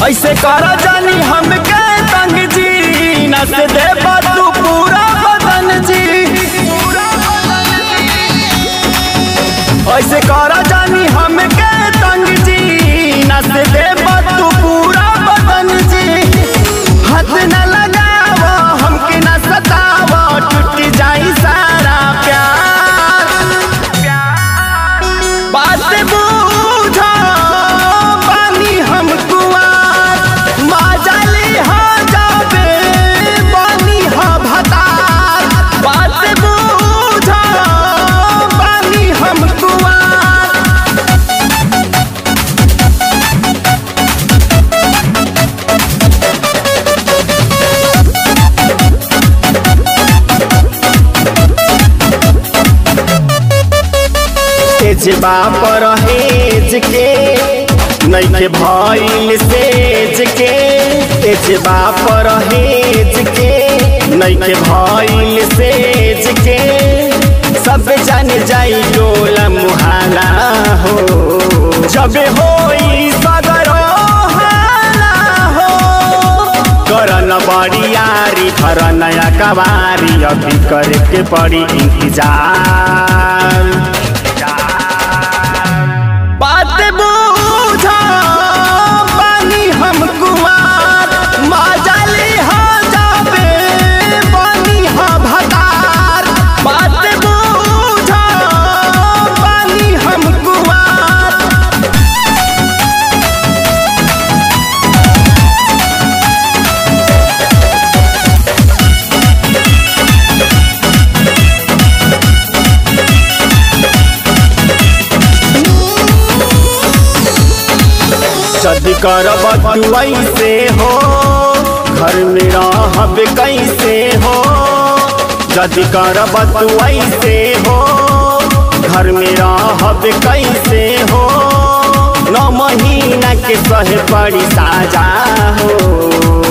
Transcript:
ऐसे कर जानी हमके तंग जी नस दे तू पूरा बदन जी ऐसे कर जानी हमके तंग जी नस दे तू पूरा बदन जी हाथ न लगाव हमके न सताव टूट जाई सारा प्यार बात बूझो पानी हम कुआर माजली हो जाबे पानी हो भतार बात बूझो पानी हम कुआर तेजबा पर हेज के नैखे भइल सेज के तेजबा पर हेज के नैखे भइल सेज के सब जान जाई डोला मुहाला हो जब होई सगरो हाला हो करन बड़ियारी फर नया कवारी अभी करके पड़ी इंतजार बात बूझो पानी हम कुमार माजली हो जाबे पानी हो भतार बात बूझो पानी हम कुमार जदि करब तू ऐसे हो घर में रहब कैसे हो जदि करब तू ऐसे हो घर में रहब कैसे हो नौ महीना के सहे पड़ी साजा हो